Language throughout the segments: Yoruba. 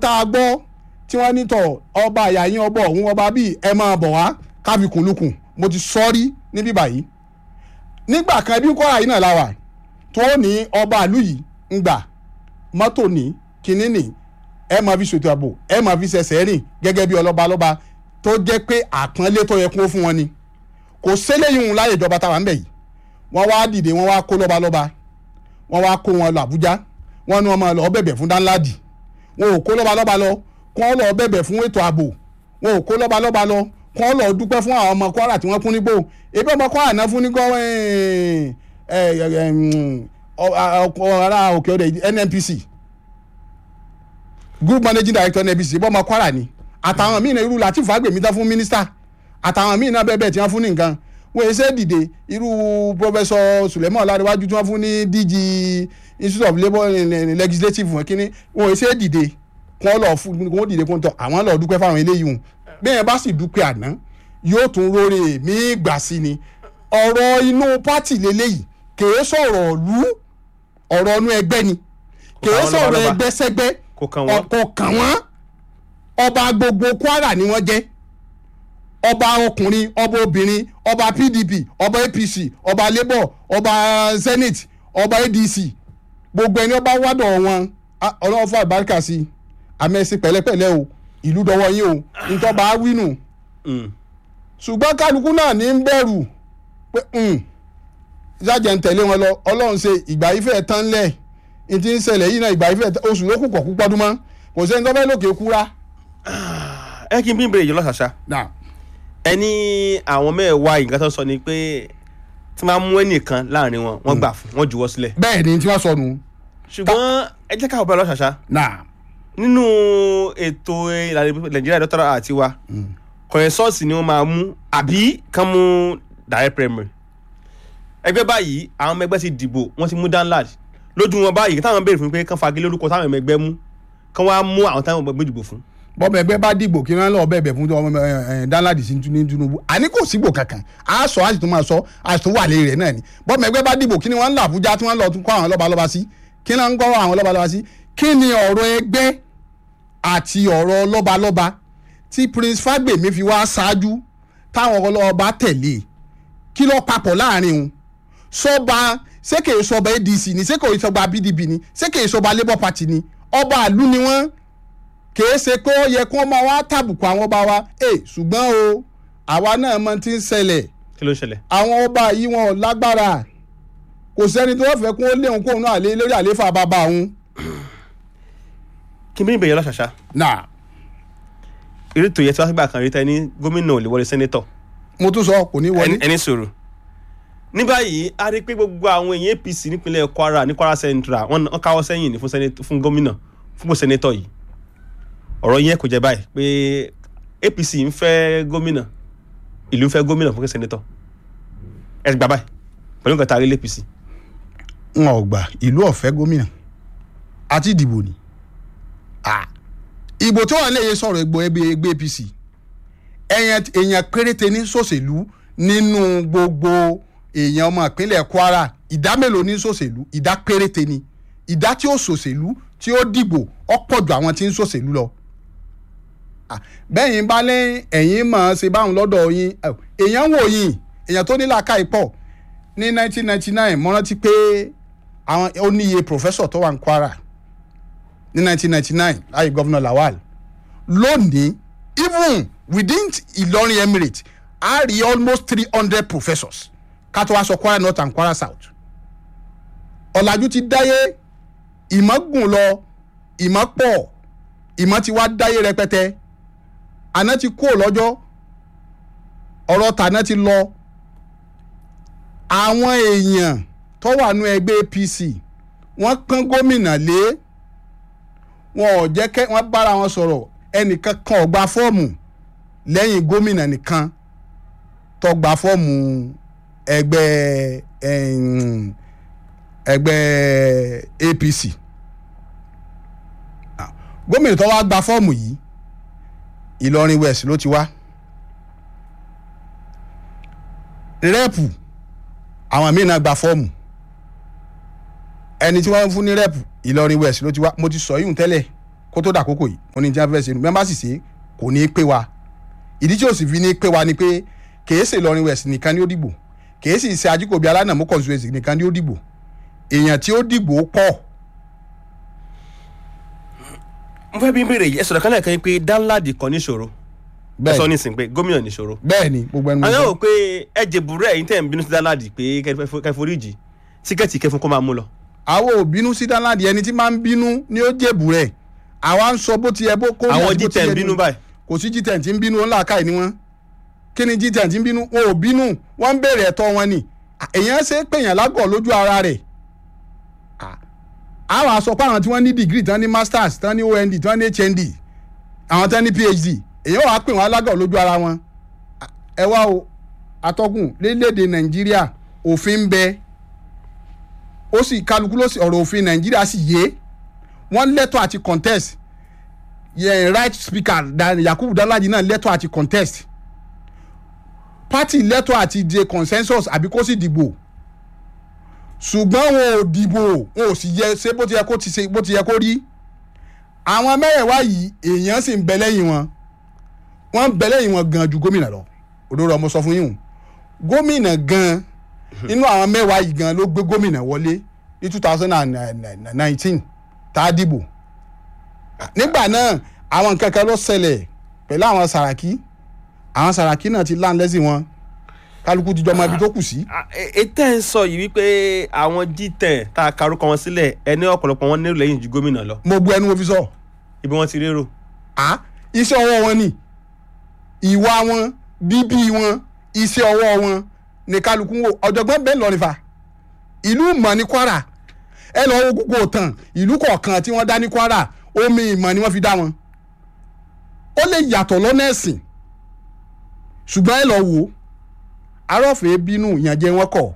tá a gbọ́ tí wọ́n ní tọ̀ ọba àyàyín ọba ọ̀hún ọba bíi ẹ máa bọ̀ wá káfí kùnlùkùn mo ti sọ rí níbí báyìí nígbà kan bí Kwara yìí náà la wà tó ní ọba àlú yìí ń gbà mọ́tò ní kinní ní ẹ máa fi ṣètò ààbò ẹ máa fi ṣẹ̀ṣẹ̀ rìn gẹ́gẹ́ bí ọlọ́ba lọ́ba tó jẹ́ pé àpọ́nlé tó yẹ kó fún wọn ni kò séléyìn láyé ìjọba táwa ń bẹ̀ yìí wọ́n wá dìde wọ́n wá kó lọ́ba lọ́ba wọ́n wá kó wọn lọ Àbújá wọ́n ní wọ́n máa lọ bẹ̀bẹ̀ fún Danladi wọn ò kó lọ́ba lọ́ba lọ kó wọ́n lọ bẹ̀bẹ̀ fún ètò ààbò wọn ò kó lọ́ba lọ́ba lọ kó wọ́n lọ dúpẹ́ fún àwọn ọmọ Kwara tí wọ́n fún nígbò ebi ọmọ Kwara náà fún nígbò ará òkè ọdẹ NNPC group managing director NNPC ebi ọmọ Kwara ni àtàwọn míì náà irú Latif Fagbemi tán fún mínísítà àtàwọn míì náà bẹ́ẹ̀ bẹ́ẹ̀ tí wọ́n fún ní nǹkan wọ́n ṣe dìde irú professor Suleiman Ọlárẹ̀wájú tí wọ́n fún ní DG Institute of Labour Legislative wọn kínní wọ́n ṣe dìde kí wọ́n lọ fún kí wọ́n dìde kí wọ́n tọ́ àwọn lọ dúpẹ́ fáwọn eléyìí hùn bẹ́ẹ̀ bá sì dúpẹ́ àná yóò tún róore mí gbà sí ni ọ̀rọ̀ inú pátì lélẹ́yìí kèé sọ̀rọ̀ lú ọ̀rọ̀ inú ẹgbẹ́ ni kèé sọ̀rọ̀ ẹgbẹ́ sẹ́gbẹ́ kò kàn wọ́n. kò kàn wọ́n ọba gbogbo Kwara ni wọ́n jẹ́ ọba ọkùnrin ọba obìnrin ọba PDP ọba APC ọba Labour ọba Senate ọba ADC gbogbo ẹni ọba wádọ̀ wọn ah, ọlọ́wọ́ fún àbáríkà sí i àmẹ́sí pẹ̀lẹ́pẹ̀lẹ́ o ìlú dọwọ́ yín o ntọ́ba wínú Mm. ṣùgbọ́n kálukú náà ní ń bẹ̀rù pé ìjájẹ̀ ń tẹ̀lé wọn lọ ọlọ́run ṣe ìgbà yìí fẹ́ tán lẹ̀ ní ti ń ṣẹlẹ̀ yìí náà ìgbà yìí fẹ́ tán oṣù lókù kọ̀ púpọ̀ ọdún mọ́ kò sẹ́ni tó fẹ́ lókè kúra. ẹ kí n bí n bèrè yìí lọ́sàṣà Now, ẹ ní àwọn mẹ́wàá nǹkan tó sọ ni pé tí wọ́n mú ẹnìkan láàrin wọn wọ́n gbà fún wọn juwọ́ sílẹ̀ bẹ́ẹ̀ ni tí wọ́n sọ nù. ṣùgbọ́n ẹ jẹ́ káwọn bẹ̀rẹ̀ lọ́sàṣà Now, nínú ètò ìlànà nàìjíríà dọ́tàrà àti wa kọ̀yẹ́sọ́ọ̀sì ni wọ́n máa mú àbí kán mú direct primary ẹgbẹ́ báyìí àwọn ọmọ ẹgbẹ́ ti dìbò wọ́n ti mú danlad lójú wọn báyìí táwọn béèrè fún pé kán fagilé orúkọ táwọn ọmọ ẹgbẹ́ mú kán wá mú àwọn táwọn ọmọ ẹgbẹ́ dìbò fún bọ́mọ ẹgbẹ́ bá dìbò kí wọ́n lọ bẹ̀bẹ̀ fún ọmọ Danladi sí ní Tinubu àní kò sígbò kankan a sọ a sì tún máa sọ a sì tún wà lé rẹ̀ náà ni bọ́mọ ẹgbẹ́ bá dìbò kí ni wọ́n ń lọ Àbújá tí wọ́n lọ tún kọ́ àwọn lọ́balọ́ba sí kí ni wọ́n ń kọ́ àwọn lọ́balọ́ba sí kí ni ọ̀rọ̀ ẹgbẹ́ àti ọ̀rọ̀ lọ́balọ́ba tí Prince Fagbemi fi wá ṣáájú táwọn ọlọ́ba tẹ̀lé kí ló papọ̀ láàrin òun sọba ṣé kèé sọba ADC ni ṣé kèé sọba PDP ni ṣé kèé sọba Labour Party ni ọba àlú ni wọ́n kèé ṣe pé ó yẹ kí wọ́n máa wá tàbùkù àwọn ọba wa ẹ ṣùgbọ́n o àwa náà mọ ti ń ṣẹlẹ̀ kí ló ń ṣẹlẹ̀ àwọn ọba yìí wọn ò lágbára kò sẹ́ni tó fẹ́ kó léun kóun náà lé lórí àlééfà bàbá òun. kí n bí n bèrè lọ́sàṣà nà eré tó yẹ tí wọ́n gbà kan rí tẹ́ ní gómìnà ò lè wọlé sẹ́nétọ̀ mo tún sọ kò ní wọlé. ẹni ẹni sọ̀rọ̀ ní báyìí a rí i pé gbogbo àwọn èèyàn APC nípínlẹ̀ Kwara ní Kwara Central wọ́n wọ́n káwọ́ sẹ́yìn ní fún sẹ́nétọ̀ fún gómìnà fún gbogbo sẹ́nétọ̀ yìí ọ̀rọ̀ yẹn kò jẹ́ báyìí pé APC ń fẹ́ gómìnà ìlú ń fẹ́ gómìnà fún sẹ́nétọ̀ ẹ ti gbà báyìí pẹ̀lú nǹkan tá a rí l'APC wọn ò gbà ìlú ọ̀fẹ́ gómìnà àti ìdìbò ni Ah. ìbò tí wọn lè yẹ sọ̀rọ̀ egbò ẹgbẹ́ ẹgbẹ́ APC èèyàn èèyàn péréte ní sòṣèlú nínú gbogbo èèyàn ọmọ ìpínlẹ̀ Kwara ìdá mélòó ní sòṣèlú ìdá péréte ni ìdá tí ó sòṣèlú tí ó dìbò ọ̀pọ̀ ju àwọn tí ń sòṣèlú lọ. Ah, bẹ́yìn bá lẹ́yìn ẹ̀yìn mọ̀ ọ́n ṣe báwọn lọ́dọ̀ yín eh, èèyàn wò yín èèyàn tó ní làákàyè pọ̀ ní 1999 mo rántí pé àwọn ó níye professor tó wà ní Kwara ní 1999 láyé gọ́vnà Lawal lónìí even within Ìlọrin Emirate a rí almost three hundred professors ká tó wá sọ Kwara North and Kwara South ọ̀làjú ti dáyé ìmọ̀ gùn lọ ìmọ̀ pọ̀ ìmọ̀ ti wá dáyé rẹpẹtẹ àná ti kú lọ́jọ́ ọ̀rọ̀ tàná ti lọ àwọn èèyàn tó wà nú ẹgbẹ́ APC wọ́n kán gómìnà lé wọn ò jẹ́ kẹ́ wọ́n bára wọn sọ̀rọ̀ ẹnìkan kan ò gba fọ́ọ̀mù lẹ́yìn gómìnà nìkan tó gba fọ́ọ̀mù ẹgbẹ́ ẹ̀yìn, ẹgbẹ́ APC Ah, gómìnà tó wá gba fọ́ọ̀mù yìí Ìlọrin West ló ti wá rẹ́ẹ̀pù àwọn míì náà gba fọ́ọ̀mù ẹni tí wọ́n fún ní rẹ́ẹ̀pù Ìlọrin West ló ti wá mo ti sọ yìí tẹ́lẹ̀ kó tó dàkókò yìí mo ní tí wọ́n fẹ́ ṣe nu bí wọ́n bá sì ṣe kò ní í pé wa ìdí tí ó sì fi ní í pé wa ni pé kèé ṣe Ìlọrin West nìkan ni ó dìbò kèé sì ṣe Ajíkòbí Alánàmú constituency nìkan ni ó dìbò èèyàn tí ó dìbò pọ̀ mo fẹ́ bí n béèrè yìí ẹ sọ̀rọ̀ kan lẹ́ẹ̀kan yìí pé Danladi kan níṣòro ẹ sọ nísìn pé gómìnà níṣòro bẹ́ẹ̀ ni gbogbo ẹnu mo àwọn sọ. ò pé ẹ jẹ̀bùrẹ́ ẹ̀yin tẹ̀ ń bínú sí Danladi pé kẹforíjì tíkẹ́ẹ̀tì kẹfún kó máa mú lọ. àwọn ò bínú sí Danladi ẹni tí máa ń bínú ni ó jèbù rẹ̀ àwa ń sọ bó ti yẹ bó kó àwọn àti bó ti G10 yẹ bínú ni. báyìí kò sí G10 tí ń bínú ńlá káì ni wọ́n kí ni G10 tí ń bínú wọn ò bínú wọ́n ń béèrè ẹ̀tọ́ wọn ni èèyàn ṣe é pèèyàn lágọ̀ lójú ara rẹ̀ Ah. àwọn aṣọ pé àwọn tí wọ́n ní degree tán ní masters tán ní OND tán ní HND àwọn tán ní PhD èèyàn wàá pè wọ́n alágọ̀ lójú ara wọn Ah, ẹ wá o atọ́kùn lélédè Nàìjíríà òfin ń bẹ ó sì kálukú ló sì ọ̀rọ̀ òfin Nàìjíríà sì yé wọ́n lẹ́tọ̀ àti contest yẹ right speaker Dan- Yakubu Danladi náà lẹ́tọ̀ àti contest party lẹ́tọ̀ àti de consensus àbí kó sì dìbò ṣùgbọ́n wọn ò dìbò wọn ò sì yẹ ṣe bó ti yẹ kó ti ṣe bó ti yẹ kó rí àwọn mẹ́rẹ̀ẹ̀wá yìí èèyàn sì ń bẹ lẹ́yìn wọn wọ́n ń bẹ lẹ́yìn wọn gan ju gómìnà lọ òdòdó ọmọ sọ fún yín o gómìnà gan nínú àwọn mẹ́wàá yìí gan ló gbé gómìnà wọlé ní two thousand and nineteen tá a dìbò nígbà náà àwọn nǹkan kan ló ṣẹlẹ̀ pẹ̀lú àwọn Sàràkí àwọn Sàràkí náà ti láǹ lẹ́sìn wọn kálukú ti jọ ọmọ ibi tó kù sí. ètò ẹ̀ ń sọ yìí wípé àwọn G10 tá a karúkọ wọn sílẹ̀ ẹni ọ̀pọ̀lọpọ̀ wọn nílò lẹ́yìn ju gómìnà lọ mo bu ẹnu mo fi sọ ibi wọn ti rérò. à iṣẹ́ ọwọ́ wọn ni ìwà wọn bíbí wọn iṣẹ́ ọwọ́ wọn ní kálukú ń wò ọ̀jọ̀gbọ́n bẹ́ẹ̀ lọ nífa ìlú ìmọ̀ ní Kwara ẹ lọ wo gbogbo òtàn ìlú kọ̀ọ̀kan tí wọ́n dá ní Kwara omi ìmọ̀ ni wọ́n fi dá wọn ó lè yàtọ̀ lọ́nà ẹ̀sìn ṣùgbọ́n ẹ lọ wò ó arọ́fẹ́ bínú ìyànjẹ wọn kọ̀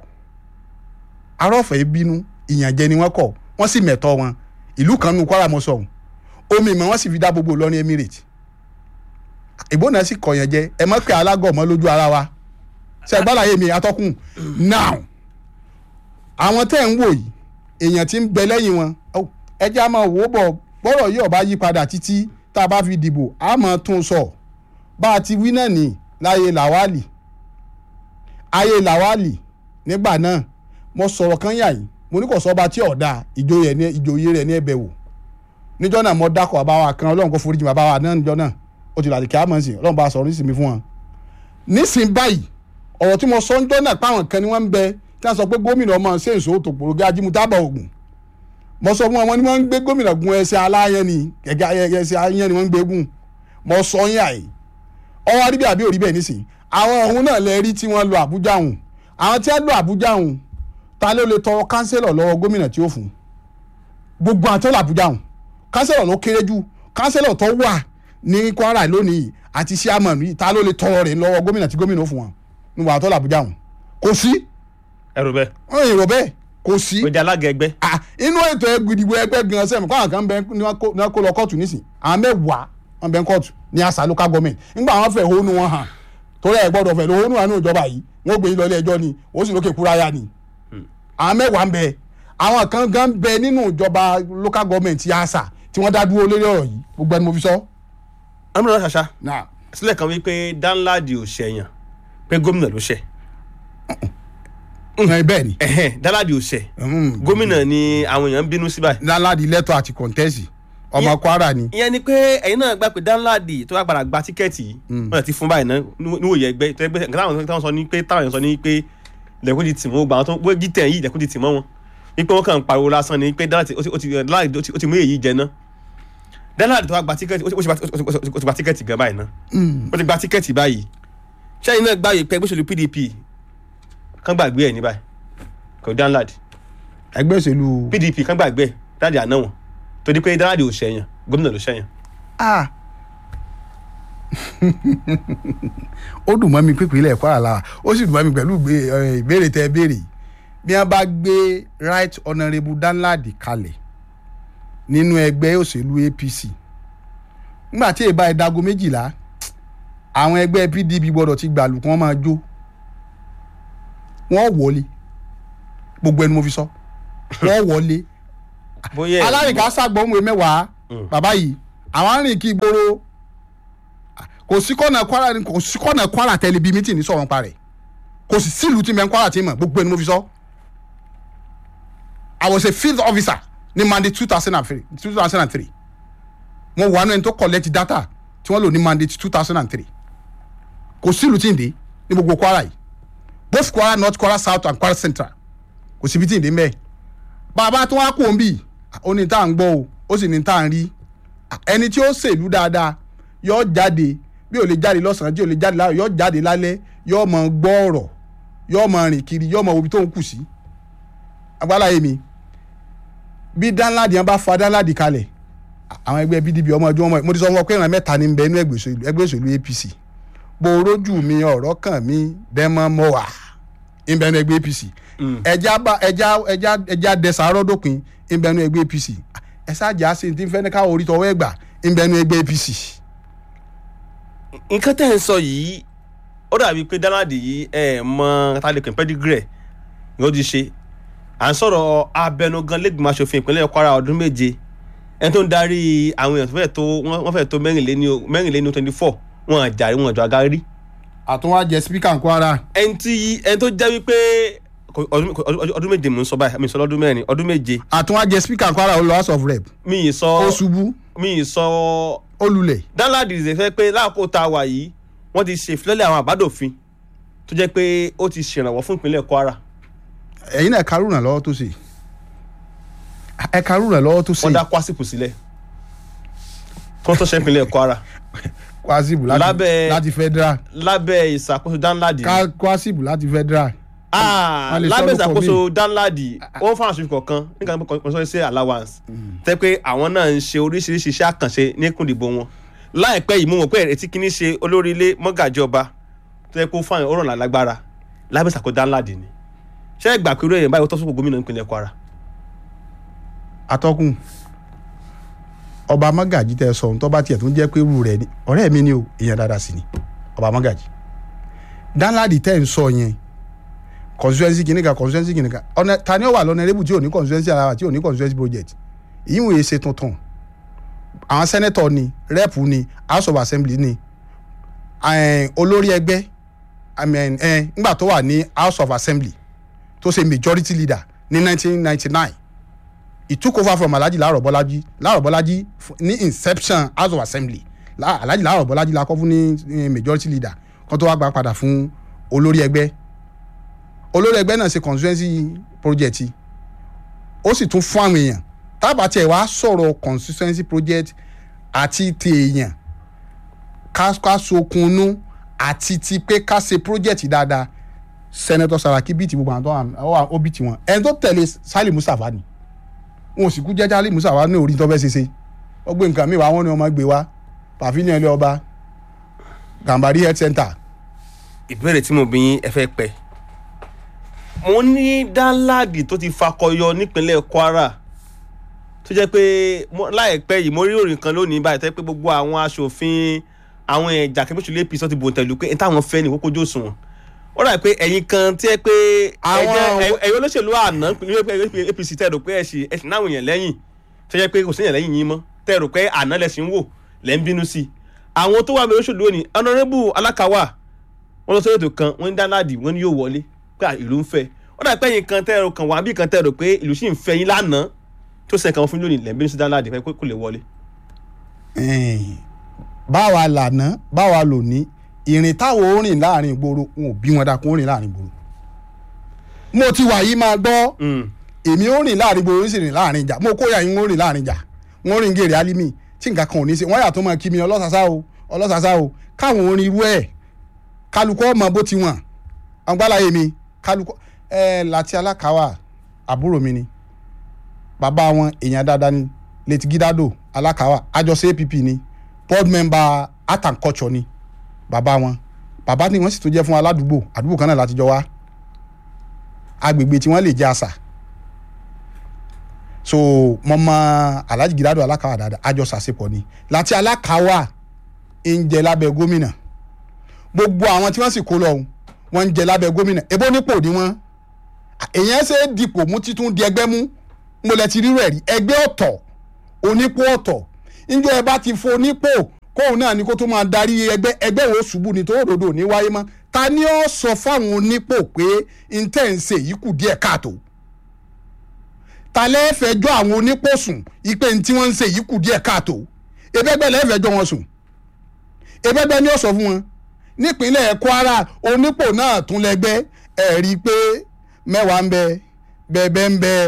arọ́fẹ́ bínú ìyànjẹ ni wọ́n kọ̀ wọ́n sì mẹ̀tọ́ wọn ìlú kan nu Kwara mọ́ sọ̀hún omi ìmọ̀ wọ́n sì fi dá gbogbo lọ ní Emirates ìbò náà sì kọ̀yàn jẹ ẹ mọ̀ pé alágọ̀ mọ́ lójú ara wa ṣe gbọ́dọ̀ mi atọ́kùn now àwọn tẹ́ ń wò yìí èèyàn tí ń bẹ lẹ́yìn wọn ó, ẹ jẹ́ á máa wò ó bọ̀ bọ́rọ̀ yìí ọba yí padà títí tá a bá fi dìbò á máa tún un sọ bá a ti wí náà ní láyé làwálì ayé làwálì nígbà náà mo sọ̀rọ̀ kan yà yìí mo ní kò sọ́ba tí ọ̀dà ìjòyè ní ìjòyè rẹ̀ ní ẹ̀bẹ̀ wò níjọ́ náà mo dákọ̀ bàbá wa kan ọlọ́run kò foríjì bàbá wa náà níjọ́ náà ó ti làdí kí á mọ̀ sí ọlọ́run bá a sọ̀rọ̀ nísìnyí fún wọn. nísìn báyìí ọ̀rọ̀ tí mo sọ ń jọ́ náà páwọn kan ni wọ́n ń bẹ tí wọ́n sọ pé gómìnà ọmọ ṣe èso tòpòrògé ajímútábà ògùn mo sọ fún wọn wọ́n ní wọ́n ń gbé gómìnà gun ẹsẹ̀ aláyẹn ni gẹ́gẹ́ ẹsẹ̀ ayẹn ni wọ́n ń gbé gùn mo sọ yín àyè ọwọ́ aríbí àbí òrí bẹ́ẹ̀ nísìn àwọn ọ̀hún náà lẹ rí tí wọ́n lọ Àbújá hùn àwọn tí wọ́n lọ Àbújá hùn ta ló lè tọrọ kánsẹ́lọ̀ lọ́wọ́ gómìnà tí ó fún gbogbo àwọn tí wọ́n lọ Àbújá hùn kánsẹ́lọ̀ ló kéré jù kánsẹ́lọ̀ tó wà ní Kwara lónìí àti sàmánù yìí ta ló lè tọrọ rẹ̀ lọ́wọ́ gómìnà tí gómìnà ó fún wọn nígbà àwọn tó lọ Àbújá hùn kò sí ẹrù bẹ́ẹ̀ wọ́n yìnbọn bẹ́ẹ̀ kò sí ó di alága ẹgbẹ́ ah inú ètò ìdìbò ẹgbẹ́ gan sẹ́mi kó àwọn kan bẹ ní wọ́n kó- ní wọ́n kó lọ kóòtù nísìn àwọn mẹ́wàá wọn bẹ ń kóòtù ní àṣà local government nígbà wọn fẹ́ hónú wọn hàn torí ẹ̀ gbọ́dọ̀ fẹ́ lọ hónú àánú ìjọba yìí wọ́n gbé yín lọ ilé ẹjọ́ ni wọ́n sì lókè kúráyà ni àwọn mẹ́wàá ń bẹ àwọn kan gan bẹ nínú ìjọba local government àṣà tí wọ́n dá dúró lórí ọ̀rọ̀ yìí gbogbo ẹni mo fi sọ. amúnà ṣàṣà náà sílẹ̀ kan wípé Danladi ò ṣẹ̀yàn pé gómìnà ló ṣẹ̀ ẹ bẹ́ẹ̀ ni ẹ̀hẹ́n Danladi ò ṣẹ̀ Mm. gómìnà ni àwọn èèyàn ń bínú sí báyìí Danladi lẹ́tọ̀ àti kọ̀ǹtẹ́sì ọmọ Ìyẹn- Kwara ni ìyẹn ni pé ẹ̀yin náà gbà pé Danladi tó bá padà gba tíkẹ́ẹ̀tì yìí wọ́n ti fún báyìí náà níwòye ẹgbẹ́ tó ẹgbẹ́ nǹkan táwọn táwọn sọ ní pé táwọn èèyàn sọ ní pé lẹ́kùn ti tì mọ́ gbà wọn tó wé G10 yìí lẹ́kùn ti tì mọ́ wọn wípé wọ́n kàn ń pariwo lásán ni pé Danladi ó ti- ó ti Danladi ó ti- ó ti mú èyí jẹ náà Danladi tó wá gba tíkẹ́ẹ̀tì ó ti- ó ti gba- ó ti- ó ti gba tíkẹ́ẹ̀tì gan báyìí náà ó ti gba tíkẹ́ẹ̀tì báyìí sẹ́yìn náà gbàgbé pé ẹgbẹ́ òṣèlú PDP kán gbàgbé ẹ̀ ní báyìí kò Danladi ẹgbẹ́ òṣèlú PDP kán gbàgbé ẹ̀ Danladi àná wọn torí pé Danladi ò ṣẹ̀yàn gómìnà ló ṣẹ̀yàn ah ó dùn mọ́ mi pípé ilẹ̀ Kwara la ó sì dùn mọ́ mi pẹ̀lú ìgbé- ẹ, ìbéèrè tẹ́ ẹ béèrè yìí. bí wọ́n bá gbé right honourable Danladi kalẹ̀ nínú ẹgbẹ́ òṣèlú APC nígbà tí èèbá ẹ̀dágo méjìlá àwọn ẹgbẹ́ PDP gbọ́dọ̀ ti gbàlù kí wọ́n máa jó wọ́n wọlé gbogbo ẹni mo fi sọ wọ́n wọlé bóyá ẹ̀- alárìnká sàgbọ́nwé mẹ́wàá Mm. bàbá yìí àwọn arìnrìn kí ìgboro kò sí kọ́nà kwara ni kò sí kọ́nà kwara tẹ́lẹ̀ bíi mítìnì sọ̀rọ̀ nípa rẹ̀ kò sì sílùú tí mẹ́ kwara tí mọ̀ gbogbo ẹni mo fi sọ. I was a field officer ní mandate two thousand and three two thousand and three mo wà nínú ẹni tó collect data tí wọ́n lò ní mandate two thousand and three kò sílùú tí ń dé ní gbogbo kwara yìí both kwara north kwara south and kwara central kò síbi tí ń dé mẹ́ẹ̀ bàbá tó wá kú òun bì ó ní tá à ń gbọ́ o ó sì ní tá à ń rí ẹni tí ó ṣèlú dáadáa yóò jáde bí ò lè jáde lọ́sàn-án tí ò lè jáde láàárọ̀ yóò jáde lálẹ́ yóò mọ gbọ́ ọ̀rọ̀ yóò mọ rìn kiri yóò mọ wo ibi tó ń kù sí. agbáláyé mi bí dánládì yẹn bá fa dánládì kalẹ̀ àwọn ẹgbẹ́ pdp ọmọ ọdún ọmọ mo ti sọ fún ọ pé ìran mẹ́ta ní bẹ inú ẹgbẹ́ òṣèlú apc bó rójú mi ọ̀rọ̀ kàn mí dẹ́mọ́ mọ́ wà ń bẹ inú ẹgbẹ́ apc ẹja bá ẹja ẹja ẹja dẹsàárọ̀ dópin ń bẹ inú ẹgbẹ́ apc ẹ ṣáàjà sí ti ń fẹ́ ní káwọ́ orí tọwọ́ ẹgbà ń bẹ inú ẹgbẹ́ apc. nǹkan tẹ́ ẹ̀ ń sọ yìí ó dàbí pé dánáàdì yìí ẹ mọ tálẹ́kùn pẹ́dígírẹ̀ ni ó ti ṣe à ń sọ̀rọ̀ abẹnugan lẹ́gbìmọ̀ asòfin ìpínlẹ̀ kwara ọdún méje ẹni tó ń darí àwọn èèyàn tó fẹ́ tó wọ́n fẹ́ tó mẹ́rìnléní twenty four wọn àjàrí wọn àjọ agárí. àtúnwá jẹ spíkà kwara. ẹni tí ẹni tó jẹ́ wípé ọdún méje mò ń sọ báyìí mi sọ lọ́dún mẹ́rin ọdún méje. àtúnwá jẹ spíkà kwara ó lọ house of rep. mi ì sọ ó ṣubú mi ì sọ ó lulẹ̀. dáńláàdì ṣe fẹ́ pé láàkó tá a wà yìí wọ́n ti ṣe ìfilọ́lẹ̀ àwọn àbádòfin tó jẹ́ pé ó ti ṣèrànwọ́ fún ìpínlẹ̀ kwara. ẹ̀yin náà karùn ún lọ́wọ́ tó ṣe ẹ karùn ún lọ́wọ́ tó ṣe. wọ́n dá kwásìpù sílẹ̀ kó tó ṣe ìpínlẹ̀ kwara. kwasibu láti Lábẹ́- láti federal lábẹ́ ìṣàkóso dáńláàdì. ká kwasibu láti federal. Ah, wọ́n lè sọ lábẹ́ lóko ìṣàkóso dáńláàdì wọ́n fún àṣùfì kọ̀ọ̀kan nígbà tó kọ́ sọ́ọ́ sí allowance tẹ́ pé àwọn náà ń ṣe oríṣiríṣi iṣẹ́ àkànṣe ní kùndìbò wọn láìpẹ́ yìí mú wọn pé ẹ̀rẹ́tí kìíní ṣe olórí ilé mọ́gàjì ọba tó yẹ kó fún àwọn ọ̀rọ̀ lágbára lábẹ́ ìṣàkóso dáńláàdì ni ṣé ẹ gbà pé irú èèyàn báyìí ó tọ́ sókò gómìnà ìpínlẹ̀ kwara atọ́kùn ọba mọ́gàjì tẹ sọ ohun tó bá tiẹ̀ tún jẹ́ pé irú rẹ̀ ni ọ̀rẹ́ mi ni o èèyàn dáadáa sí ni ọba mọ́gàjì dáńláàdì tẹ́ ń sọ yẹn constituency kìnìkan constituency kìnìkan ọ̀nà ta ni ó wà lọ́nà erébù tí ò ní constituency ara wa tí ò ní constituency project ìyín wòye ṣe tuntun àwọn senator ni rep ni house of assembly ni eh, olórí ẹgbẹ́ I mean, eh, nígbà tó wà ní house of assembly tó ṣe majority leader ní 1999 he took over from alhaji laaro bolaji laaro bolaji f- ní inception house of assembly La- alhaji laaro bolaji la kọ́ fún ní eh, majority leader kan tó wá gba padà fún olórí ẹgbẹ́ olórí ẹgbẹ́ náà ṣe constituency project ó sì tún fún àwọn èèyàn tábà tiẹ̀ wá sọ̀rọ̀ constituency project àti ti èèyàn ká ká sokunnu àti ti pé ká ṣe project dáadáa senator saraki bíi ti gbogbo àwọn tó wà ó bíi tiwọn ẹni tó tẹ̀lé sali mustapha ni wọn ò sì kú jẹ́jẹ́ ali mustapha ní orí tó fẹ́ ṣe ṣe ó gbé nǹkan míì wá wọn ni ọmọ gbé wá pavilion ilé ọba gambari health center ìbéèrè tí mo bí yín ẹ fẹ́ pẹ́ mo ní dáńláàdì tó ti fakọyọ nípínlẹ̀ kwara tó jẹ́ pé mo- láìpẹ́ yìí mo rí òrìn kan lónìí báyìí tó jẹ́ pé gbogbo àwọn aṣòfin àwọn ẹ̀jà kẹ́míṣù apc ti bòǹtẹ̀lù pé táwọn fẹ́ ní kókó jó sùn ó dà pé ẹ̀yin kan tí ẹ pé Àwọn- ẹ̀jẹ̀ ẹ̀yin olóṣèlú àná nílé apc tẹ̀ rò pé ẹ̀sìn ẹ̀sìn náà èèyàn lẹ́yìn tó jẹ́ pé kò sí èèyàn lẹ́yìn yín mọ́ tẹ̀ rò pé àná lẹ́sìn wò lẹ́ ń bínú sí i àwọn tó wà ní olóṣèlú òní honourable alákàwà wọn lọ sórí ètò kan wọn ní dáńláàdì wọn ní yóò wọlé pé à, ìlú ń fẹ́ ó dà pé ẹ̀yin kan tẹ́ ẹ̀rọ kan wà bí kan tẹ́ ẹ̀rọ pé ìlú sì ń fẹ́ yín lánàá tó sẹ̀ kan fún lónìí lẹ́ẹ̀bí ní sí dáńláàdì pé kò lè wọlé. Ẹ̀ẹ́n, báwa lànà báwa lòní ìrìn táwọn ó rìn láàrin ìgboro wọn ò bí wọn dákun ó rìn láàrin ìgboro mo ti wà yìí máa gbọ́ èmi ó rìn láàrin ìgboro ó sì rìn láàrin ìjà mo kóyà yín ó rìn láàrin ìjà wọn rìn gèrè alimi tí nǹkan kan ò ní í ṣe wọn yàtọ̀ máa kí mi ọlọ́sàsá o ọlọ́sàsá o káwọn orin irú ẹ̀ kálukọ́ ọmọ bó ti wọ̀n ọgbàláyé mi kálukọ́ ẹ láti alákàwà àbúrò mi ni bàbá wọn èèyàn dáadáa ni létí gídádò alákàwà àjọṣe app ni board member art and culture ni bàbá wọn bàbá ni wọ́n sì tún jẹ́ fún aládùúgbò àdúgbò kan náà láti jọ wá agbègbè tí wọ́n lè jẹ́ àṣà so mo mọ alhaji gídádò alákàwà dáadáa àjọ sàṣepọ̀ ni láti alákàwà ń jẹ lábẹ́ gómìnà gbogbo àwọn tí wọ́n sì kó lọ ọ̀hún, wọ́n ń jẹ lábẹ́ gómìnà ebó nípò ni wọ́n èèyàn ṣe é dipò mú títún di ẹgbẹ́ mú mo lẹ ti rírọ ẹ̀rí ẹgbẹ́ ọ̀tọ̀ onípò ọ̀tọ̀ níjọ́ ẹ bá ti fo nípò kóun náà ni kó tó máa darí ẹgbẹ́ ẹgbẹ́ wo ṣubú ni tó òdòdó ní wáyé mọ́ ta ni ó sọ fáwọn onípò pé intense yìí kù díẹ̀ káàtó ta lẹ́ẹ̀fẹ̀jọ́ àwọn onípò sùn ipe tí wọ́n ń ṣe yìí kù díẹ̀ káàtó ebẹ́gbẹ́ lẹ́ẹ̀fẹ̀jọ́ wọn sùn ebẹ́gbẹ́ ni ó sọ fún wọn nípínlẹ̀ Kwara onípò náà tún lẹ́gbẹ́ ẹ̀ rí i pé mẹ́wàá ń bẹ bẹ́ẹ̀bẹ́ ń bẹ.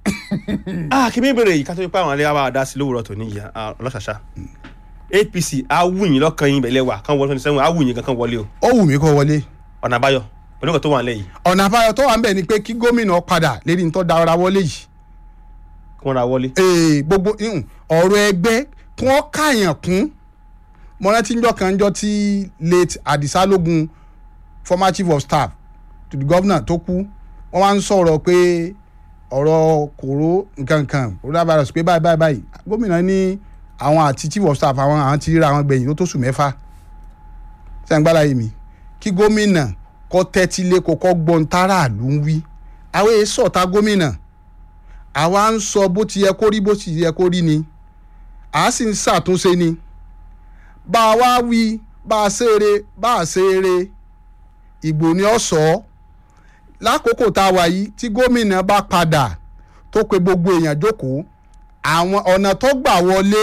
ah kí mi bèrè yìí ká tó pa àwọn alẹ́ wa dá sí lówùrọ̀ tó níyì ọlọ́ṣàṣà APC awùyìn lọ́kàn yín bẹ̀lẹ̀ wà kán wọlé twenty seven awùyìn kankan wọlé o ó wù mí kó wọlé ọ̀nà àbáyọ pẹ̀lú nǹkan tó wà nílẹ̀ yìí ọ̀nà àbáyọ tó wà ń bẹ̀ ni pé kí gómìnà padà lérí ní tó dára wọlé yìí kí wọ́n ra wọlé. ee gbogbo ihun, ọ̀rọ̀ ẹgbẹ́ kí wọ́n káyàn kún mo rántí njọ́ kan njọ́ tí late Adisa Logun former chief of staff to the governor tó kú wọ́n wá ń sọ̀rọ̀ pé ọ̀rọ̀ kòró nkankan coronavirus pé báyìí báyìí báyìí gómìnà ní àwọn àti chief of staff àwọn àwọn ti ríra àwọn gbẹ̀yìn tó tó sùn mẹ́fà sẹ́ńgbàlá yìí mi kí gómìnà kọ́ tẹ́tí lé kókó gbọ́n táràlú ń wí àwọn èyí sọ̀tà gómìnà àwa ń sọ bó ti yẹ kó rí bó ti yẹ kó rí ni à á sì ń ṣàtúnṣe ni bá a wá wí bá a ṣeré bá a ṣeré ìgbò ni ó sọ ọ́ lákòókò tá a wà yìí tí gómìnà bá padà tó pe gbogbo èèyàn jókòó àwọn ọ̀nà tó gbà wọlé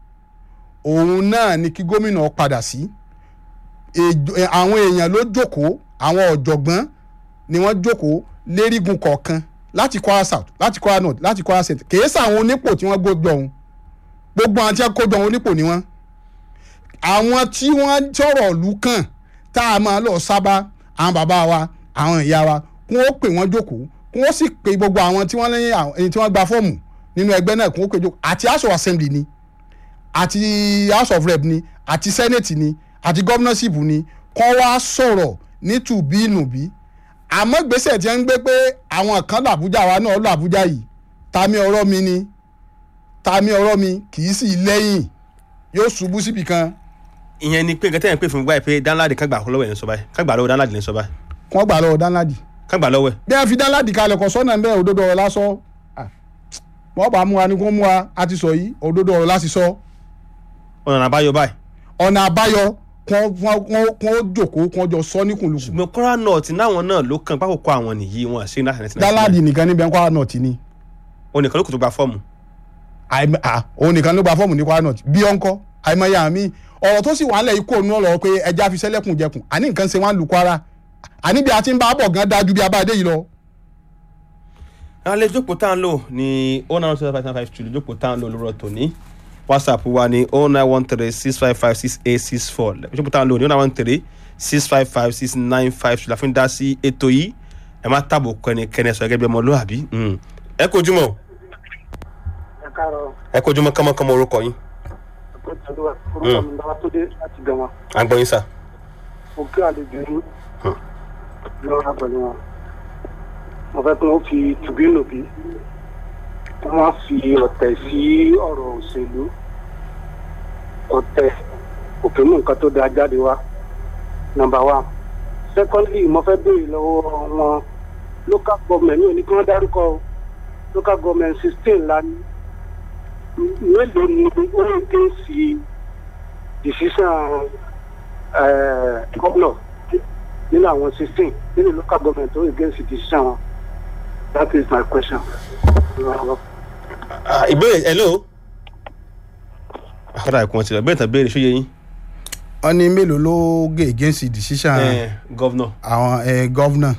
òun náà ni kí gómìnà padà sí Èjò- ẹ, àwọn èèyàn ló jókòó àwọn ọ̀jọ̀gbọ́n ni wọ́n jókòó lérígun kọ̀ọ̀kan láti Kwara South láti Kwara North láti Kwara Centre kìí sàwọn onípò tí wọ́n gbójọ òun gbogbo àwọn tí wọ́n kójọ òun onípò ni wọ́n àwọn tí wọ́n sọ̀rọ̀ ìlú kàn tá a máa lọ sábà àwọn bàbá wa àwọn ìyá wa kí wọ́n pè wọ́n jókòó kí wọ́n sì pe gbogbo àwọn tí wọ́n lẹ́yìn àwọn ẹni tí wọ́n gba fọ́ọ̀mù nínú ẹgbẹ́ náà kí wọ́n pè jókòó àti house of assembly ni àti house of rep ni àti senate ni àti governorship ni kọ́ wá sọ̀rọ̀ nítùbínùbí àmọ́ gbèsè tí wọ́n ń gbé pé àwọn kan làbújá wa náà làbújá yìí tàmí ọ̀rọ̀ mi ni tàmí ọ̀rọ̀ mi kì í sì lẹ́yìn yóò ṣubú síbi kan ìyẹn ni pé nǹkan tẹ́yìn pé fún mi báyìí pé Danladi kan gbà lọ́wọ́ ẹ̀ ní sọ báyìí kan gbà lọ́wọ́ Danladi ní sọ báyìí kí wọ́n gbà lọ́wọ́ dánládì kan gbà lọ́wọ́ ẹ̀ bí wọ́n fi dánládì kalẹ̀ kọ́ sọ́nà ń bẹ́ òdodo ọ̀rọ̀ lásọ wọ́n bá mú wa ni kó mú wa a ti sọ yìí òdodo ọ̀rọ̀ láti sọ ọ̀nà àbáyọ báyìí ọ̀nà àbáyọ kí wọ́n jòkó kí wọ́n jọ sọ níkùnlùkùn ṣùgbọ́n Kwara North náwọn náà ló kàn pákòkò àwọn nìyí wọn àṣẹ náà ṣẹlẹ̀ dánládì nìkan níbẹ̀ Kwara North ni onìkan ló kò tó gba fọ́ọ̀mù àìmọ- à, òun nìkan ló gba fọ́ọ̀mù ní Kwara North bí ọ̀nkọ́ àìmọye àmì ọ̀rọ̀ tó sì wà nílẹ̀ ikú òun ọ̀rọ̀ pé ẹja fi sẹ́lẹ̀kùn jẹkùn àní nǹkan ṣe wá ń lu Kwara àní bí a ti ń bá a bọ̀ gan dájú bí a bá a dé yìí lọ. alẹ́ jókòó tá à ń lò ní oh nine one two five nine five two jókòó tá à ń lò lórọ̀ tòní whatsapp wa ní oh nine one three six five five six eight six four jókòó tá à ń lò ní oh nine one three six five five six nine five two la fi ń dá sí ètò yìí ẹ má tàbò kẹ́nikẹ́ni sọ gẹ́gẹ́ bí ọmọlúwàbí Mm. ẹ kojúmọ́ o. ẹ káàárọ̀ ẹ kojúmọ́ kánmọ́kánmọ́ orúkọ yín ẹ̀kọ́ ìtàlúwà orúkọ mi lọ́wọ́ tó dé láti gan wọn à ń gbọ́ yín sà. mo kí àlejò yín lọ́wọ́ pẹ̀lú wọn mo fẹ́ kí wọ́n fi tùbínú bí wọ́n máa fi ọ̀tẹ̀ sí ọ̀rọ̀ òṣèlú ọ̀tẹ̀ òfin mú nǹkan tó dáa jáde wá nọ́mbà wa secondly mo fẹ́ béèrè lọ́wọ́ wọn local government ní òní kí wọ́n dárúkọ o. local government sixteen la ní mélòó ni ó ń ké sí decision gómìnà nínú àwọn sixteen nínú local government ó ń ké sí decision wọn that is my question. Ah, ìbéèrè hello. àkàrà ìkùn ọtí lọ bẹ́ẹ̀ tán béèrè ṣóyè yín. wọ́n ní mélòó ló gé against the decision ẹ gọ́vnọ̀. àwọn eh, governor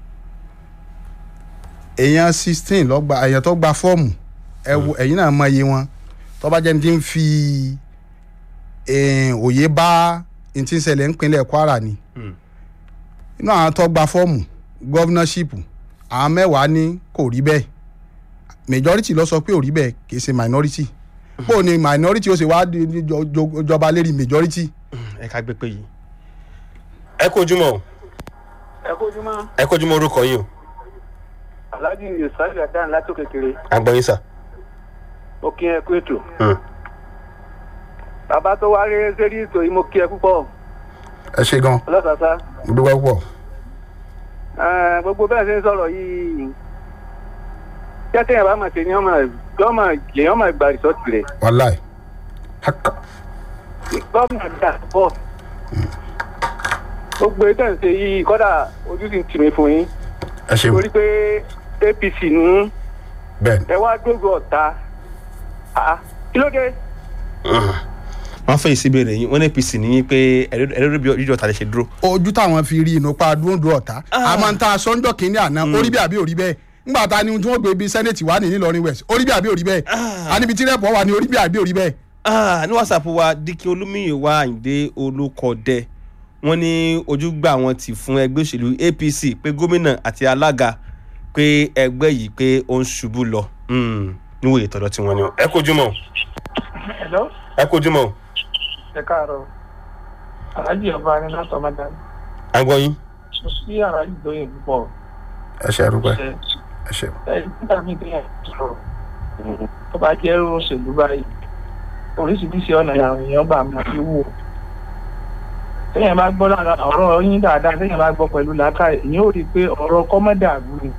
èèyàn sixteen lọ́gba èèyàn tó gba fọ́ọ̀mù ẹ wo ẹ̀yin náà mọ iye wọn tó bá jẹ́ ní ti ń fi eh, òye bá ní ti ń ṣẹlẹ̀ nípínlẹ̀ Kwara ni inú àwọn tó gba fọ́ọ̀mù governorship àwọn mẹ́wàá ní kò rí bẹ́ẹ̀ majority ló sọ pé ò rí bẹ́ẹ̀ kì í ṣe minority bó ni minority ó ṣe wá di- di- jọ- jọ- jọba lérí majority ẹ ká gbé pé yìí. ẹ kojúmọ́ o ẹ kójú mọ́ ẹ kojúmọ́ orúkọ yín o alhaji yusuf adan látò kékeré à ń gbọ́ yín sà. mo kí ẹ kú ètò bàbá tó wá rí sórí ètò yìí mo kí ẹ púpọ̀ ẹ ṣe gan ọlọ́sàsá mo dúpẹ́ púpọ̀ Eh, gbogbo bẹ́ẹ̀ ṣe ń sọ̀rọ̀ yìí jẹ́tẹ̀yìn bá máa ṣe ni ọmọ ọmọ lèyàn máa gba rìsọ́ọ̀tì rẹ̀ wàláì Haka. gómìnà dà bọ̀ gbogbo ètò ìṣe yìí kọ́dà ojú sì ń tì mí fún yín ẹ ṣeun torí pé apc ní bẹ́ẹ̀ ni ẹ wá gbogbo ọ̀tá Ah, kí ló dé wọ́n fẹ́ ìsíbèrè yín wọ́n ní apc ní pé ẹ̀rọ bí ojú ọ̀tá lè ṣe dúró. ojú táwọn fi rí inú pa dúndú ọ̀tá Ah. a máa ń ta sọ́njọ́ kínní àná orí bí àbí orí bẹ́ẹ̀ ńgbà ta ni tí wọ́n gbé bí sẹ́nẹ̀tì wà ní nílọrin west orí bí àbí orí bẹ́ẹ̀ Ah. a níbi tí rẹ́pọ̀ wà ní orí bí àbí orí bẹ́ẹ̀. Ah, ní whatsapp wa dikin olúmíyìwá àyìndé olùkọ́dẹ wọ́n ní ojúgbà wọn ti fún ẹgbẹ́ òṣèlú apc pé gómìnà àti alága pé ẹgbẹ́ yìí pé ó ń ṣubú lọ Hmm, níwòye tọ̀dọ̀ tí wọ́n ní. ẹ kojú mọ́ hello ẹ kojú mọ́ ẹ káàárọ̀ aláàjì ọba ni látọ̀ máa dání agbọ́yìn. mo sí aláàjì lóye púpọ̀ ẹ ṣe àrùgbẹ́ ṣe ẹ ṣe. ẹ nígbà míì tó yẹ sọ̀rọ̀ tó bá jẹ́ òṣèlú báyìí oríṣiríṣi ọ̀nà àwọn èèyàn bá máa fi wò téèyàn bá gbọ́ lára ọ̀rọ̀ yín dáadáa téèyàn bá gbọ́ pẹ̀lú làákà èèyàn ò rí i pé ọ̀rọ̀ kọ́mọ́dà àbú ni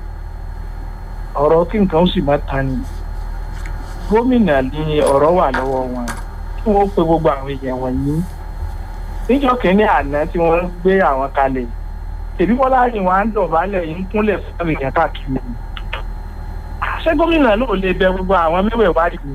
ọ̀rọ̀ kí nǹkan ó sì má ta ni gómìnà ni ọ̀rọ̀ wà lọ́wọ́ wọn kí wọ́n pe gbogbo àwọn èèyàn wọ̀nyí níjọ́ kínní àná tí wọ́n gbé àwọn kalẹ̀ tèmi bọ́lá rìn wá ń dọ̀bálẹ̀ yìí ń kúnlẹ̀ fún àwọn èèyàn káàkiri ṣé gómìnà náà lè bẹ gbogbo àwọn mẹ́wẹ̀ẹ̀wá yìí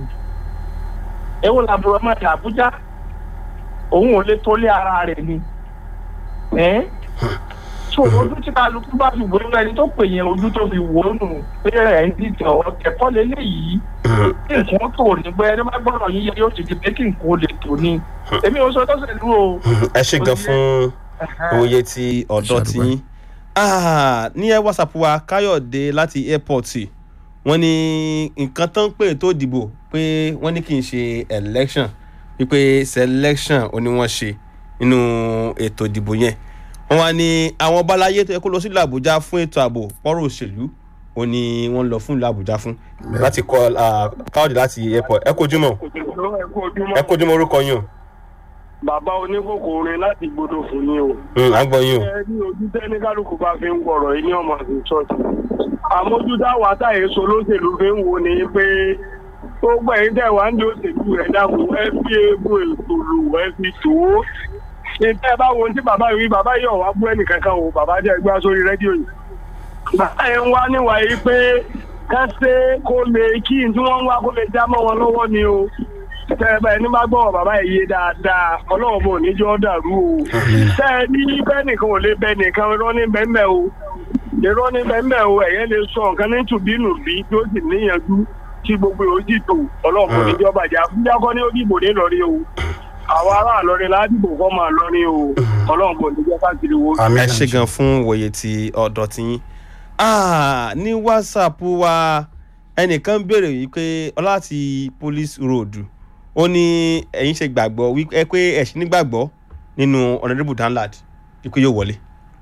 ewu làbúrò ọmọ ìlà àbújá òun ò lè tólé ara rẹ̀ ni ẹ́ so ojú tí kálukú bá fi wò ó ẹni tó pè yẹn ojú tó fi wò ó nù pé ẹ̀ ń dìtẹ̀ ọ̀rọ̀ kẹ̀kọ́ lélẹ́yìí kí nǹkan tó ní pé ẹni bá gbọ́dọ̀ yíyẹ yóò ti di pé kí nǹkan ó lè tó ní èmi ò sọ tó ṣe lú o. ẹ ṣe gan fún òye ti ọ̀dọ́ ti yín. Ah, ní ẹ whatsapp wa káyọ̀dé láti airport wọ́n ní nǹkan tó ń pè tó dìbò pé wọ́n ní kì í ṣe election wípé selection ò ní wọ́n ṣe nínú ètò ìdìbò yẹn wọ́n wá ní àwọn balaye tó yẹ kó lọ sílùú àbújá fún ètò ààbò pọ́rọ̀ òṣèlú ò ní wọ́n lọ fún ìlú àbújá fún. láti kọ káyọ̀dé láti airport ẹ kojú mọ́ ẹ kojú mọ́ orúkọ yín o bàbá oníkókó orin láti gbọdọ̀ fún ni o. Mm, à ń gbọ́ yín o. ẹ ní ojú tẹ́ni kálukú bá fi ń gbọ̀rọ̀ yìí ní ọmọ àti ṣọ́ọ̀ṣì. àmójútá wa táyé so lóṣèlú fi ń wo ni pé tó gbẹ̀yìn tẹ̀ wá ń di òṣèlú rẹ̀ dákun ẹ fi egun ètò lò ẹ fi tò ó. ìtẹ́ bá wo tí bàbá yìí bàbá yìí ọ̀wá bú ẹnì kankan o bàbá jẹ́ gbá sórí rédíò yìí. bàbá yẹn ń wá níwà yìí pé ká ṣe kó lè kí n tí wọ́n ń wá kó lè já mọ́ wọn lọ́wọ́ ni o tẹ́ẹ̀bá ẹni bá gbọ́ bàbá yìí yé dáadáa ọlọ́run bò ní jọ́ dàrú o tẹ́ ẹ ní bẹ́ẹ̀ nìkan ò lè bẹ nìkan irọ́ ní bẹ́ẹ̀ o irọ́ ní bẹ́ẹ̀ o ẹ̀yẹ́ lè sọ nǹkan ní tùbínú bí tí ó sì níyànjú tí gbogbo yóò sì tò ọlọ́run bò ní jọ́ bàjẹ́ àbújá kọ́ ní ó dìbò ní lọ́rí o àwọn ará àlọ́rin ládìbò kọ́ máa lọ́rí o ọlọ́run bò ní jọ́ káàkiri wo. àmì ẹ ṣe gan fún wòye ti ọ̀dọ̀ tí yín Ah, ní whatsapp wa ẹnìkan béèrè yìí pé ọlá ti police road ó ní ẹ̀yin ṣe gbàgbọ́ wípé pé ẹ̀sìn nígbàgbọ́ nínú honourable danlad wípé yóò wọlé.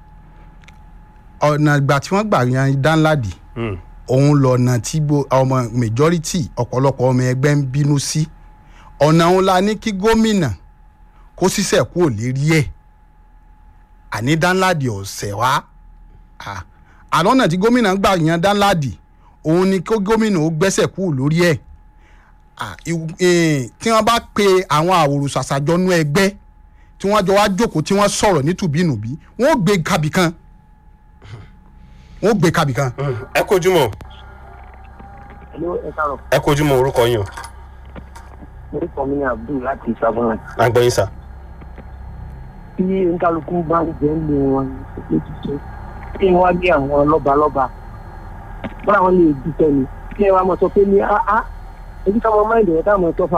ọ̀nà ìgbà tí wọ́n gbà yan dánládì Hmm. òun lọ̀nà tí bo- ọmọ majority ọ̀pọ̀lọpọ̀ ọmọ ẹgbẹ́ ń bínú sí ọ̀nà òun la ní kí gómìnà kó ṣiṣẹ́ kú ò lérí ẹ̀ àní dánládì ọ̀sẹ̀ wá Ah, àlọ́nà tí gómìnà gbà yan dánládì òun ni kó gómìnà ó gbẹ́sẹ̀ kú lórí ẹ̀ Ah, ìw- eh, tí wọ́n bá pe àwọn àwòrán ṣàṣàjọnú ẹgbẹ́ tí wọ́n jọ wá jókòó tí wọ́n sọ̀rọ̀ nítùbínùbí wọ́n ó gbé kabì kan wọ́n ó gbé kabì kan. ẹ kojú mọ́ ẹ káàárọ̀ ẹ kojú mọ́ orúkọ yín o orúkọ mi ni abdul láti ìsàbọ̀nà à ń gbọ́ yín sà. tí nkálukú bá ń jẹ́ ń lé wọn lójútó kí wọ́n gbé àwọn lọ́balọ́ba bọ́lá wọn lè dúpẹ́ ni kí ẹ wá mọ̀ sọ pé ní áá ebi ká mọ máìndì ẹ̀ táwọn tọ́fà.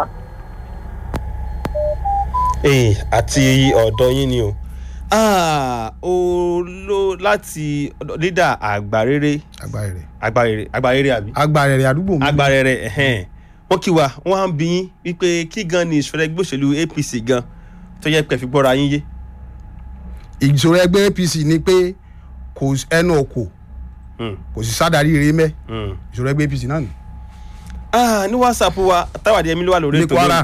ee àti ọ̀dọ̀ yín ni o. Ah, olo láti lídà àgbàrere agbára rẹ̀ àgbàrere àgbàrere àbí. agbára rẹ̀ àdúgbò mi. agbárẹrẹ ẹhẹn wọn kí wa wọn á ń bí yín wípé kí gan ni ìṣòro ẹgbẹ́ òṣèlú apc gan tó yẹ pé fi gbọ́ra yín yé. ìṣòro ẹgbẹ́ apc ni pé kò s- ẹnu ọkọ̀ Hmm, kò sì sádàrí rere mẹ́ hmm. ìṣòro ẹgbẹ́ apc náà nù. Ah, ní whatsapp wa táwàdí ẹmí ló wà lórí Ní Kwara.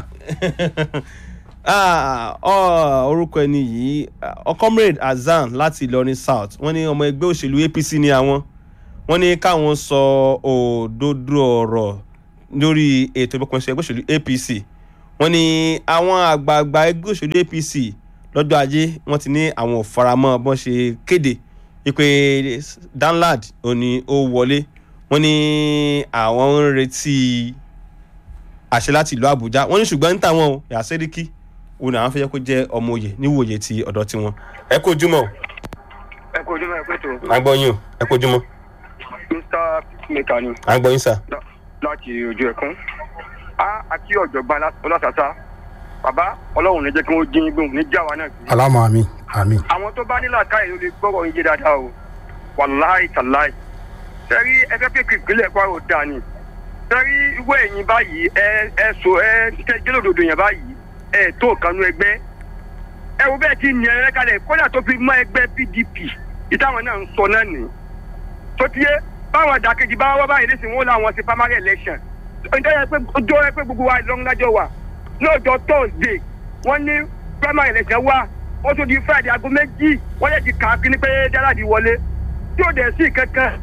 Ah, ọ, orúkọ ẹni yìí ọ comrade azan láti ìlọrin south wọn ní ọmọ ẹgbẹ́ òṣèlú apc ní àwọn wọn ní káwọn sọ òdodo ọ̀rọ̀ lórí ètò ìbọkànṣe ẹgbẹ́ òṣèlú apc wọn wọ́n ní àwọn àgbààgbà ẹgbẹ́ òṣèlú apc lọ́jọ́ ajé wọ́n ti ní àwọn ò faramọ́ bọ́n ṣe kéde wípé danlad ò ní ó wọlé wọ́n ní àwọn ń retí àṣẹ láti ìlú àbújá wọ́n ní ṣùgbọ́n ń tà wọ́n o yàsẹ́ríkì òun ni àwọn fẹ́ jẹ́ kó jẹ́ ọmọ òye níwòye ti ọ̀dọ̀ tiwọn. ẹ kó ojúmọ́ o ẹ kò jẹ́ mẹ́rin pẹ̀tọ́ à ń gbọ́ yín o ẹ kó ojúmọ́ mr peacemaker ni à ń gbọ́ yín sà. lá- láti ojú ẹ̀kún a àti ọ̀jọ̀gbọ́n ọlọ́sàsá bàbá ọlọ́run ní jẹ́ kí wọ́n dín gbóhùn ní jáwa náà gbé alámọ àmì àmì. àwọn tó bá nílò àkáyè ló lè gbọ́rọ̀ yín jẹ́ dáadáa o wàláì tàláì sẹ́rí ẹgbẹ́ pé ìpínlẹ̀ kwara ò dáa ni sẹ́rí ìwé ẹ̀yìn báyìí ẹ ẹ so ẹ ṣe jẹ́lódodo yẹn báyìí ẹ tó kanú ẹgbẹ́ ẹ wo bẹ́ẹ̀ ti ní ẹ kalẹ̀ kódà tó fi mọ́ ẹgbẹ́ pdp ìtàwọn náà ń sọ náà nì tó tiẹ́ báwọn àdàkejì bá wá báyìí lẹ́sìn wọn làwọn ṣe primary election ọjọ́ yẹn pé ọjọ́ yẹn pé gbogbo wa lọ́ńgájọ́ wà lọ́jọ́ thursday wọ́n ní primary election wà wọ́n tún di friday aago méjì wọ́n yẹ ti kà á kíní pé dáradì wọlé tí ò dẹ̀ sí kankan.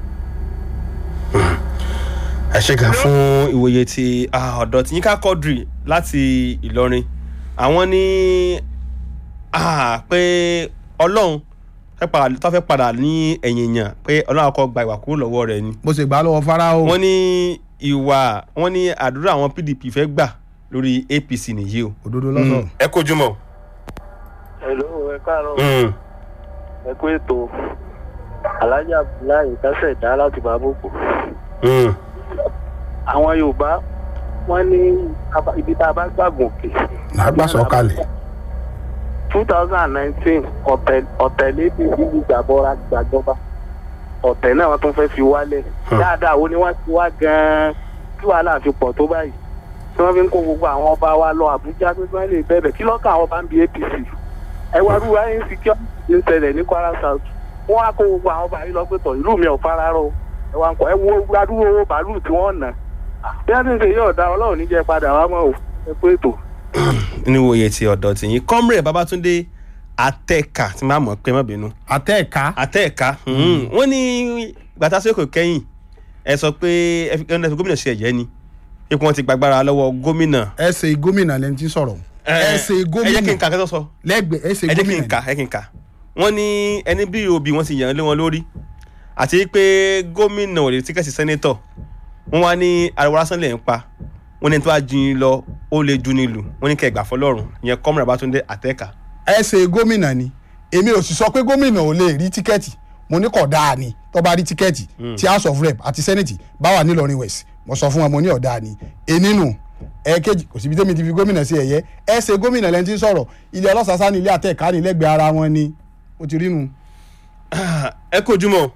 ẹ ṣe gan fún ìwòye ti ah, ọ̀dọ̀ tí yínká quadri láti ìlọrin àwọn ní ah, pé ọlọ́run fẹ́ padà- tó fẹ́ padà ní ẹ̀yìn èèyàn pé ọlọ́run akọ gba ìwà kúrò lọ́wọ́ rẹ̀ ni bó ṣe gbà á lọ́wọ́ fáráò. wọ́n ní ìwà wọ́n ní àdúrà àwọn pdp fẹ́ gbà lórí apc nìyí o. òdodo lọ́sọ̀. ẹ kojú mọ́. Hello, ẹ káàárọ̀ ẹ kú ètò Alhaji Abdullahi kásẹ̀ dá láti Bàbókò. Àwọn Yorùbá wọ́n ní aba- ibi tá a bá gbàgùn òkè. làgbà sọ̀kalẹ̀. two thousand and nineteen ọ̀tẹ̀ lébi ìlú gbàbọ́ra gbàjọba ọ̀tẹ̀ náà wọ́n tún fẹ́ fi wálẹ̀. Dáadáa wo ni wọ́n ti wá gan-an kí wàhálà fi pọ̀ tó báyìí tí wọ́n fi ń kó gbogbo àwọn ọba wa lọ Àbújá pé wọ́n lè bẹ̀bẹ̀ kí lọ́kàn àwọn bá ń bi APC ẹ wá rúwa insecurity ń ṣẹlẹ̀ ní Kwara South wọ́n á kó gbogbo àwọn ọba yìí lọ pé tọ̀ ìlú mi ò fara rọ ẹ wá ń kọ́ ẹ wo adúrú owó bàálù tí wọ́n nà bí wọ́n ti ń ṣe yóò dá ọlọ́run níjẹ́ padà wá mọ́ ò ẹ pé ètò. ní ìwòye ti ọ̀dọ̀ tí yín comrade babatunde atẹ́ka tí máa mọ̀ pé má bínú àtẹ ẹ̀ka. atẹ́ka wọ́n ní gbàtà sókè kẹ́yìn ẹ sọ pé ẹ fi ẹ fi gómìnà ṣe ẹ̀jẹ̀ ni ipò wọn ti gbàgbára lọ́wọ́ gómìnà. ẹsẹ̀ gómìnà lẹni tí ń sọ̀rọ̀. ẹsẹ̀ ẹ jẹ́ kí n gómìnà kà kẹ́tọ́ sọ lẹ́gbẹ̀ẹ́ ẹsẹ̀ ẹ jẹ́ kí n gómìnà. kà ẹ kí n kà wọ́n ní ẹni bí òbí wọn ti yàn lé wọn lórí àti pé gómìnà ò lè tíkẹ́ẹ̀tì sẹ́nétọ̀ wọ́n wá ní ariwo lásán lè ń pa wọ́n ní tó bá ju yín lọ ó lè ju nílùú wọ́n ní kẹ́ gbà fọlọ́run ìyẹn comrade babatunde atẹ́ka. ẹsẹ̀ gómìnà ni èmi ò sì sọ pé gómìnà ò lè rí tíkẹ́ẹ̀tì mo ní kọ̀ dáa ni tó bá rí tíkẹ́ẹ̀tì tí house of rep àti senate bá wà nílọrin west mo sọ fún wọn mo ní ọ̀dà ni enínú ẹ̀ẹ́kejì kò síbi tẹ́mi ti fi gómìnà sí ẹ̀yẹ ẹsẹ̀ gómìnà lẹ́ni tí ń sọ̀rọ̀ ilé ọlọ́sàsá ní ilé àtẹ̀ká ní lẹ́gbẹ̀ẹ́ ara wọn ni ó ti rí nu. ẹ kó ojúmọ́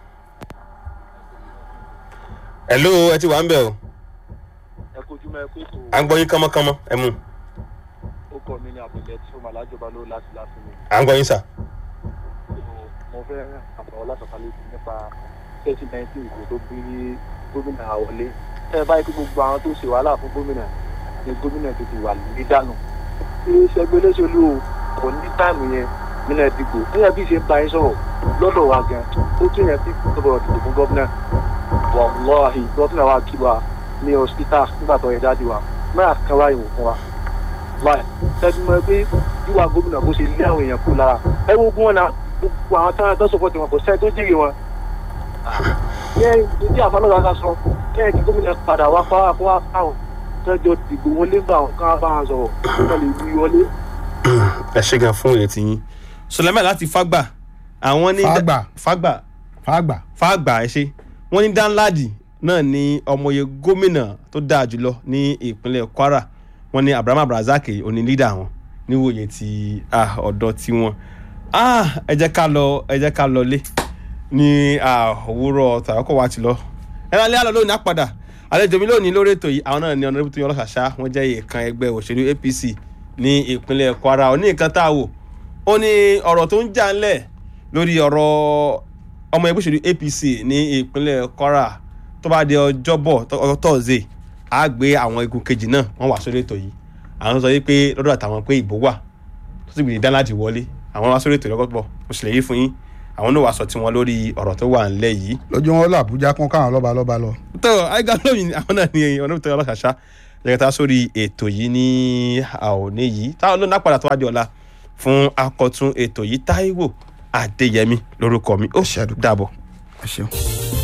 hello ẹ ti wà ń bẹ̀ o ẹ kojú mọ́ ẹ pé ètò à ń gbọ́ yín kánmọ́kánmọ́ ẹ mú ó kọ́ mi ní àbẹ̀lẹ̀ tí ó máa lájọba ló láti láti mi. à ń gbọ́ yín sà. mo fẹ́ àbọ̀ lásọ̀kalẹ̀ sí nípa twenty nineteen ìbò tó bí gómìnà wọlé ẹ báyìí pé gbogbo àwọn tó ṣe wàhálà fún gómìnà ni gómìnà tètè wà lórí dànù ṣé ṣẹgbẹ́ lẹ́sọ̀lù o kò ní táìmù yẹn nínú ẹ̀dìgbò níyà bí ṣe ń bá yín sọ̀rọ̀ lọ́dọ̀ wa gan ó tún yẹn tí kò bọ̀rọ̀ dìbò fún gómìnà wàláhì gómìnà wa kí wa ní hospital nígbà tó yẹ jáde wa mẹ́ra kan wáyé wò fún wa láì tẹ́tí mọ́ pé wíwá gómìnà bó ṣe lé àwọn èèyàn kú lára ẹ wo gún wọn náà gbogbo àwọn táwọn tó sọpọ̀ tiwọn kò sẹ́ tó jèrè wọn. yẹ́n ìdí àfọlọ́gà ká sọ kẹ́hìn kí gómìnà padà wá fáwọn fún wa fáwọn tọ́jọ́ dìgbò wọlé gbà wọn ká bá wọn sọ̀rọ̀ kọ́ lè wí wọlé. ẹ ṣe gan fún ìrètí yín sọlẹ́mẹ̀ láti fágbà àwọn ní Fágbà. fágbà fàgbà fágbà ẹ ṣe wọ́n ní danladi náà ní ọmọye gómìnà tó dáa jùlọ ní ìpínlẹ̀ kwara wọ́n ní abraham abrazak òní lídà wọn níwòye ti ah, ọ̀dọ́ tiwọn ah, ẹ jẹ́ ká lọ ẹ jẹ́ ká lọ lé ní ah, òwúrọ̀ tàbákọ̀ wa ti lọ ẹ lálẹ́ àlọ́ lónìí àpàdà àlejò mi lónìí lórí ètò yìí àwọn náà ní ọ̀nà tó yan ọlọ́ṣàṣà wọ́n jẹ́ ìkan ẹgbẹ́ òṣèlú apc ní ìpínlẹ̀ kwara òní nǹkan tá a wò ó ní ọ̀rọ̀ tó ń jà ńlẹ̀ lórí ọ̀rọ̀ ọmọ ẹgbẹ́ òṣèlú apc ní ìpínlẹ̀ kwara tó bá di ọjọ́bọ̀ ọjọ́ tọ́ọ̀zẹ̀ á gbé àwọn igun kejì náà wọ́n wà sórí ètò yìí àwọn sọ wípé lọ́dọ̀ àtàwọn pé ìbò wà tó sì gbìyànjú láti wọlé àwọn wá sórí ètò ìrọ́pọ̀ mo sì lè yí fún yín àwọn náà wàá sọ tiwọn lórí ọ̀rọ̀ tó wà ńlẹ̀ yìí lójú wọn lọ àbújá kún káwọn lọ́ba lọ́ba lọ. tó àìgá lóyìn àwọn náà ní ọ̀nà tó yọ ọlọ́ṣàṣà jẹ́kẹ́ta sórí ètò yìí ní àòní yìí táwọn ló ná padà tó wá di ọ̀la fún akọ̀tún ètò yìí Táíwò Adéyẹmí lórúkọ mi ó Ẹ ṣé àdúpẹ́. dàbọ̀. ẹ ṣeun.